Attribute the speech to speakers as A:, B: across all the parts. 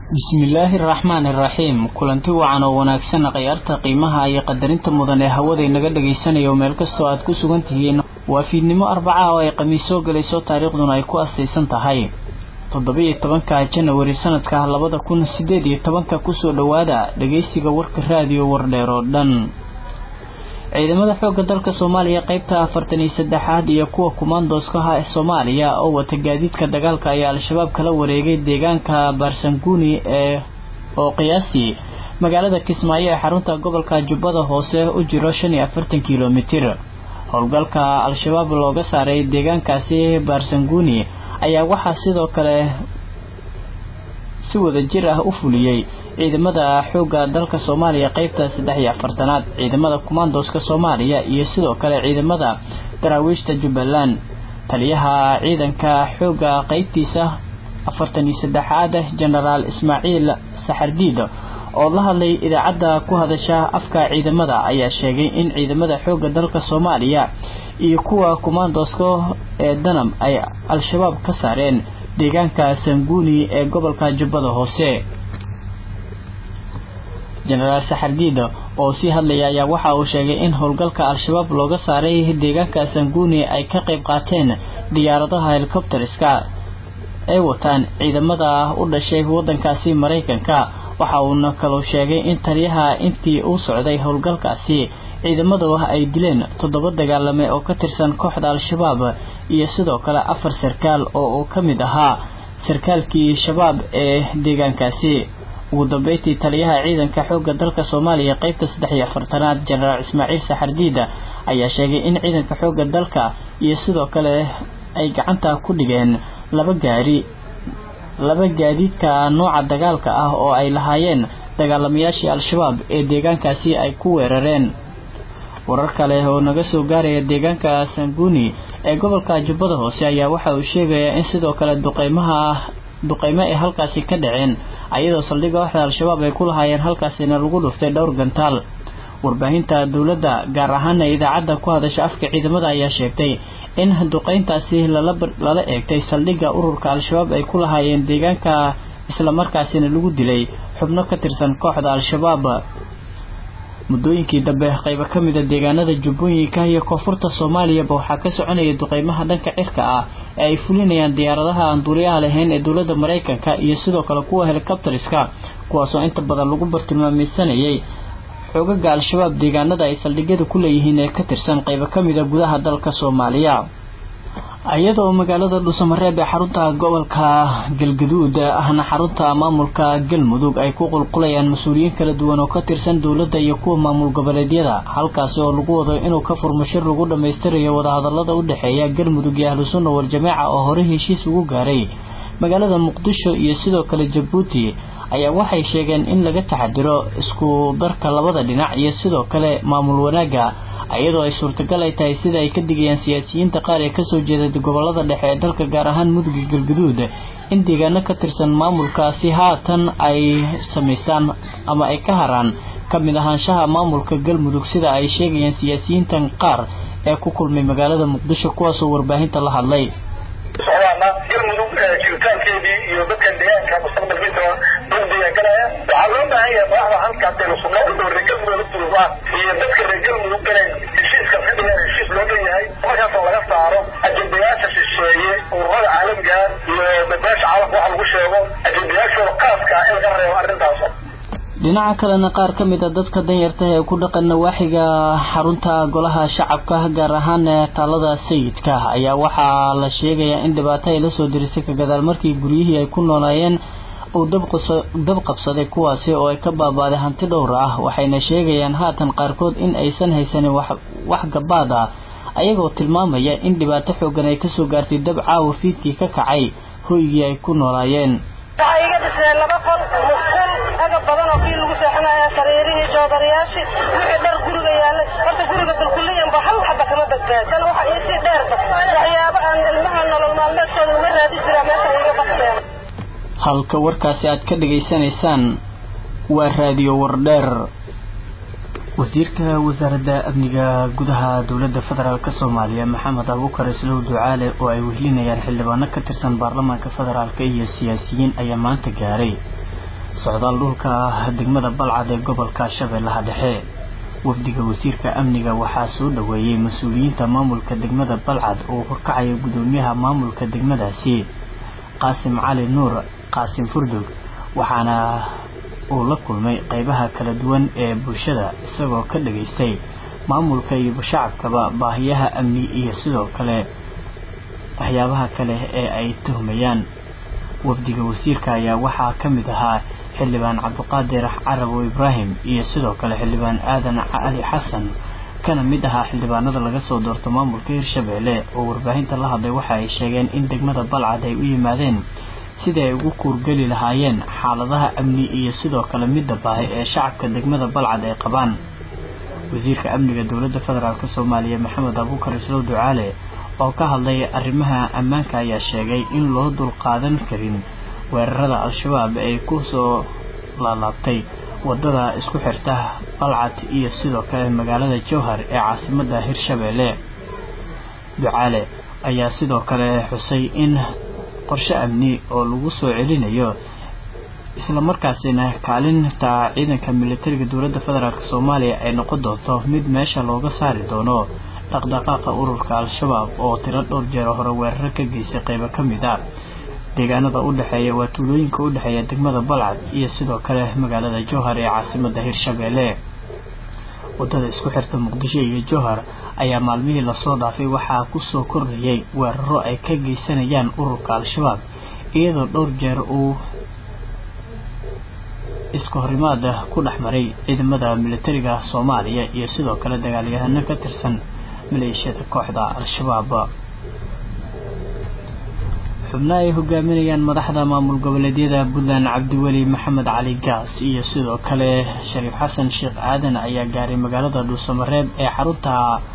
A: bismillaahi araxmaani iraxiim kulanti wacan oo wanaagsan khayaarta qiimaha iyo qadarinta mudan ee hawada inaga dhagaysanayo meel kastoo aad ku sugan tihiin waa fiidnimo arbaca oo ay khamiis soo gelayso taariikhduna ay ku asaysan tahay toddobiyo tobanka janawari sanadka labada kun sideed iyo tobanka kusoo dhowaada dhageysiga warka raadiyo wardheer oo dhan ciidamada xoogga dalka soomaaliya qeybta afartan iyo saddexaad iyo kuwa kumaandooskaha ee soomaaliya oo wata gaadiidka dagaalka ayaa al-shabaab kala wareegay deegaanka baarsanguuni ee oo qiyaastii magaalada kismaayo ee xarunta gobolka jubbada hoose u jiro shan iyo afartan kilomitir howlgalka al-shabaab looga saaray deegaankaasi baarsanguuni ayaa waxaa sidoo kale si wada jir ah u fuliyey ciidamada xoogga dalka soomaaliya qeybta saddex iyo afartanaad ciidamada kumaandooska soomaaliya iyo sidoo kale ciidamada daraawiishta jubbaland taliyaha ciidanka xoogga qeybtiisa afartan iyo saddexaad jenaraal ismaaciil saxardiid oo la hadlay idaacadda ku hadasha afka ciidamada ayaa sheegay in ciidamada xoogga dalka soomaaliya iyo kuwa kumaandooska ee danam ay al-shabaab ka saareen deegaanka sanguuni ee gobolka jubbada hoose jenaraal saxardiid oo sii hadlaya ayaa waxa uu sheegay in howlgalka al-shabaab looga saaray deegaanka sanguuni ay ka qayb qaateen diyaaradaha helikobteriska ay wataan ciidamada u dhashay wadankaasi maraykanka waxa uuna kaloo sheegay in taliyaha intii uu socday howlgalkaasi ciidamadu ay dileen toddoba dagaalame oo ka tirsan kooxda al-shabaab iyo sidoo kale afar sarkaal oo uu ka mid ahaa sarkaalkii shabaab ee deegaankaasi ugu dambeyntii taliyaha ciidanka xoogga dalka soomaaliya qeybta saddex iyo afartanaad jenaraal ismaaciil saxardiida ayaa sheegay in ciidanka xoogga dalka iyo sidoo kale ay gacanta ku dhigeen laba gaari laba gaadiidka nooca dagaalka ah oo ay lahaayeen dagaalamayaashii al-shabaab ee deegaankaasi ay ku weerareen warar kale oo naga soo gaaraya deegaanka sanguuni ee gobolka jubbada hoose ayaa waxa uu sheegayaa in sidoo kale duqeymaha duqeymo ay halkaasi ka dhaceen ayadoo saldhigga waxda al-shabaab ay ku lahaayeen halkaasina lagu dhuftay dhowr gantaal warbaahinta dowladda gaar ahaana idaacadda ku hadasha afka ciidamada ayaa sheegtay in duqeyntaasi lala eegtay saldhigga ururka al-shabaab ay ku lahaayeen deegaanka islamarkaasina lagu dilay xubno ka tirsan kooxda al-shabaab muddooyinkii dambe qaybo ka mida deegaanada jubbooyinka iyo koonfurta soomaaliyaba waxaa ka soconaya duqeymaha dhanka cirka ah ee ay fulinayaan diyaaradaha aan duuliyaha lahayn ee dowladda maraykanka iyo sidoo kale kuwa helikobteriska kuwaasoo inta badan lagu bartilmaameysanayay xoogaga al-shabaab deegaanada ay saldhigyada ku leeyihiin ee ka tirsan qaybo ka mida gudaha dalka soomaaliya iyadoo magaalada dhuusamareeb ee xarunta gobolka galgaduud ahna xarunta maamulka galmudug ay ku qulqulayaan mas-uuliyiin kala duwan oo ka tirsan dowladda iyo kuwa maamul goboleedyada halkaasi oo lagu wado inuu ka furmo shir lagu dhammaystirayo wadahadalada u dhexeeya galmudug iyo ahlu sunna wal-jamaaca oo hore heshiis ugu gaaray magaalada muqdisho iyo sidoo kale jabuuti ayaa waxay sheegeen in laga taxadiro isku darka labada dhinac iyo sidoo kale maamul wanaagga iyadoo ay suurtagal ay tahay sida ay ka digayaan siyaasiyiinta qaar ee kasoo jeeda gobolada dhexe ee dalka gaar ahaan muduga galgaduud in deegaano ka tirsan maamulkaasi haatan ay samaystaan ama ay ka haraan ka mid ahaanshaha maamulka galmudug sida ay sheegayaan siyaasiyiintan qaar ee ku kulmay magaalada muqdisho kuwaasoo warbaahinta la hadlay
B: galmudug jiritaankeedii iyo dadka deegaanka mustaqbalkiisa lagu deegaangalaya waxaa loo baahan yahay madaxda halkaas ee sunno u dhow reer galmudug laftiisa iyo dadka reer galmudug inay heshiiska ka dhigaan heshiis loo dhan yahay markaasoo laga saaro ajendayaasha shisheeye ururada caalamiga iyo bebeasha caalamka waxa lagu sheego ajendayaashooda qaaska in laga reebo arrintaas
A: dhinaca kalena qaar ka mid a dadka danyarta ee ku dhaqan nawaaxiga xarunta golaha shacabka gaar ahaan taalada sayidka ayaa waxaa la sheegayaa in dhibaato ay lasoo dirisay ka gadaal markii guryihii ay ku noolaayeen uu dab qabsaday kuwaasi oo ay ka baabaaday hanti dhowr ah waxayna sheegayaan haatan qaarkood in aysan haysanin wax gabaad ah ayagoo tilmaamaya in dhibaato xoogan ay kasoo gaartay dab caawa fiidkii ka kacay hoygii ay ku noolaayeen
C: waxaa iga dhisnay laba qol musqul agab badan oo kii lagu seexanaya sariirihii joodarayaashii wixii dhar guriga yaallay horta guriga bilkuliyanba hal xaba kama badbaadsan waxa iisii dheerba waxyaabo aan ilmaha nolol maalmeedkooda uga raadi jiraa meesha iga bakteen
A: halka warkaasi aad ka dhegaysanaysaan waa raadiyo wardheer wasiirka wasaaradda amniga gudaha dowladda federaalk soomaaliya maxamed abuukar islow ducaale oo ay wehlinayaan xildhibaano ka tirsan baarlamaanka federaalk iyo siyaasiyiin ayaa maanta gaaray socdaal dhulka degmada balcad ee gobolka shabeellaha dhexe wafdiga wasiirka amniga waxaa soo dhoweeyey mas-uuliyiinta maamulka degmada balcad oo horkacaya gudoomiyaha maamulka degmadaasi qaasim cali nuur qaasim furdug waxaana uu la kulmay qeybaha kala duwan ee bulshada isagoo ka dhageystay maamulka iyo shacabkaba baahiyaha amni iyo sidoo kale waxyaabaha kale ee ay tuhmayaan wafdiga wasiirka ayaa waxaa ka mid ahaa xildhibaan cabdiqaadir carabow ibraahim iyo sidoo kale xildhibaan aadan cali xasan kana mid ahaa xildhibaanada laga soo doorto maamulka hirshabeelle oo warbaahinta la hadlay waxa ay sheegeen in degmada balcad ay u yimaadeen sidii ay ugu kuurgeli lahaayeen xaaladaha amni iyo sidoo kale midda baahi ee shacabka degmada balcad ay qabaan wasiirka amniga dowladda federaalk soomaaliya maxamed abuukar islow ducaale oo ka hadlay arrimaha ammaanka ayaa sheegay in loo dulqaadan karin weerarada al-shabaab ay ku soo laalaabtay wadada isku xirta balcad iyo sidoo kale magaalada jowhar ee caasimadda hirshabeelle ducaale ayaa sidoo kale xusay in qorshe amni oo lagu soo celinayo islamarkaasina kaalinta ciidanka militariga dowladda federaalk soomaaliya ay noqon doonto mid meesha looga saari doono dhaqdhaqaaqa ururka al-shabaab oo tiro dhowr jeer hore weeraro ka geystay qeybo ka mid a deegaanada u dhexeeya waa tuulooyinka u dhexeeya degmada balcad iyo sidoo kale magaalada jowhar ee caasimadda hirshabeelle wadada isku xirta muqdisho iyo jowhar ayaa maalmihii lasoo dhaafay waxaa kusoo kordhayay weeraro ay ka geysanayaan ururka al-shabaab iyadoo dhowr jeer uu iska horimaada ku dhex maray ciidamada militariga soomaaliya iyo sidoo kale dagaalyahano ka tirsan maleeshiyada kooxda al-shabaab xubno ay hogaaminayaan madaxda maamul goboleedyada puntland cabdiweli maxamed cali gaas iyo sidoo kale shariif xasan sheekh aadan ayaa gaaray magaalada dhuusamareeb ee xarunta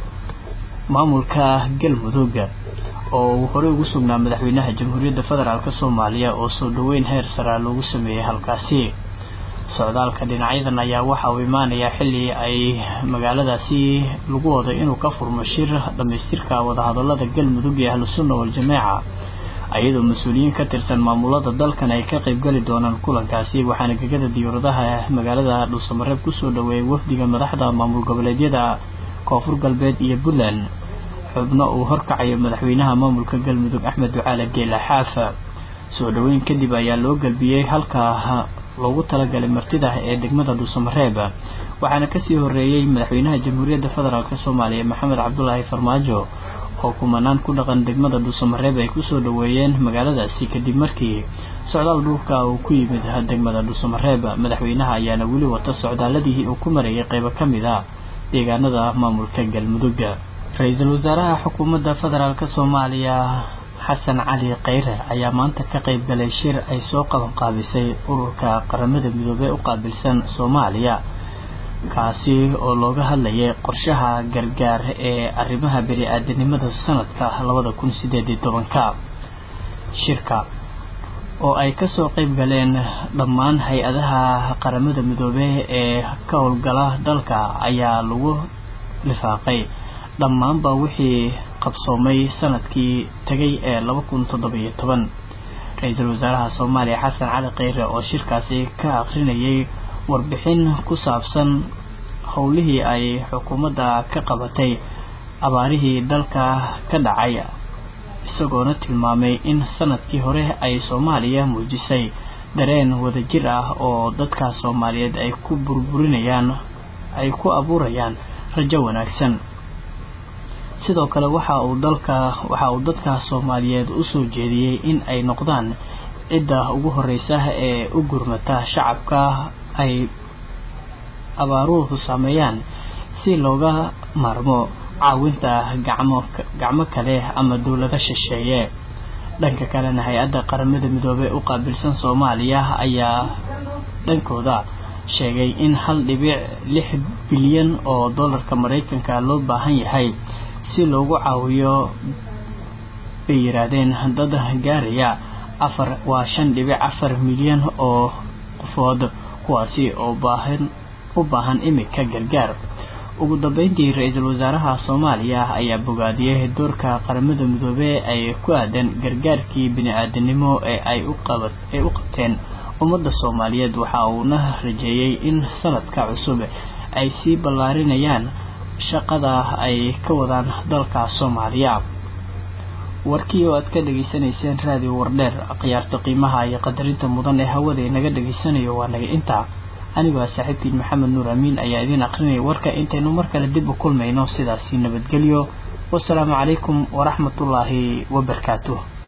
A: maamulka galmudug oo uu horey ugu sugnaa madaxweynaha jamhuuriyadda federaalk soomaaliya oo soo dhoweyn heer saraa loogu sameeyey halkaasi socdaalka dhinacyadan ayaa waxa uu imaanayaa xilli ay magaaladaasi lagu wado inuu ka furmo shir dhammaystirka wadahadalada galmudug ee ahlusunna wal-jameeca iyadoo mas-uuliyiin ka tirsan maamulada dalkan ay ka qaybgali doonaan kulankaasi waxaana gegada diyauradaha magaalada dhuusamareeb kusoo dhoweeyay wafdiga madaxda maamul goboleedyada koonfur galbeed iyo puntland xubno uu horkacayo madaxweynaha maamulka galmudug axmed ducaale geela xaafa soo dhoweyn kadib ayaa loo galbiyey halka loogu talagalay martida ee degmada dhuusamareeb waxaana kasii horeeyey madaxweynaha jamhuuriyadda federaalk soomaaliya maxamed cabdulaahi farmaajo oo kumanaan ku dhaqan degmada dhuusamareeb ay kusoo dhoweeyeen magaaladaasi kadib markii socdaal dhulka uu ku yimid degmada dhuusamareeb madaxweynaha ayaana weli wata socdaaladii uu ku marayay qeybo ka mid a deegaanada maamulka galmudug ra-iisul wasaaraha xukuumadda federaalk soomaaliya xasan cali kheyre ayaa maanta ka qayb galay shir ay soo qaban qaabisay ururka qaramada midoobey u qaabilsan soomaaliya kaasi oo looga hadlayay qorshaha gargaar ee arrimaha bani-aadanimada sanadka labada kun sideed iyo tobanka shirka oo ay kasoo qayb galeen dhammaan hay-adaha qaramada midoobey ee ka howlgala dalka ayaa lagu lifaaqay dhammaanba wixii qabsoomay sanadkii tegay ee laba kun toddobiyo toban ra-iisul wasaaraha soomaaliya xasan cali kheyre oo shirkaasi ka akrinayay warbixin ku saabsan howlihii ay xukuumadda ka qabatay abaarihii dalka ka dhacay isagoona tilmaamay in sanadkii hore ay soomaaliya muujisay dareen wadajir ah oo dadka soomaaliyeed ay ku burburinayaan ay ku abuurayaan rajo wanaagsan sidoo kale waxa uu dalka waxa uu dadka soomaaliyeed u soo jeediyey in ay noqdaan cidda ugu horeysa ee u gurmata shacabka ay abaaruhu saameeyaan si looga maarmo caawinta gacmo gacmo kale ama dowlado shisheeye dhanka kalena hay-adda qaramada midoobey u qaabilsan soomaaliya ayaa dhankooda sheegay in hal dhibic lix bilyan oo dollarka maraykanka loo baahan yahay si loogu caawiyo bay yidhaahdeen dad gaaraya afar waa shan dhibic afar milyan oo qofood kuwaasi oo baahan u baahan imika gargaar ugu dambeyntii ra-iisul wasaaraha soomaaliya ayaa bogaadiyey doorka qaramada midoobey ay ku aadan gargaarkii bini-aadanimo ee ay u qabat ay u qabteen ummadda soomaaliyeed waxa uuna rajeeyey in sanadka cusub ay sii ballaarinayaan shaqada ay ka wadaan dalka soomaaliya warkii oo aad ka dhegaysanayseen raadiyo wardheer khiyaarta qiimaha iyo qadarinta mudan ee hawada inaga dhegaysanayo waa naga intaa anigoo saaxiibkiin maxamed nuur amiin ayaa idiin aqrinaya warka intaynu mar kale dib u kulmayno sidaasi nabadgelyo wasalaamu calaykum waraxmatullaahi wabarakaatuh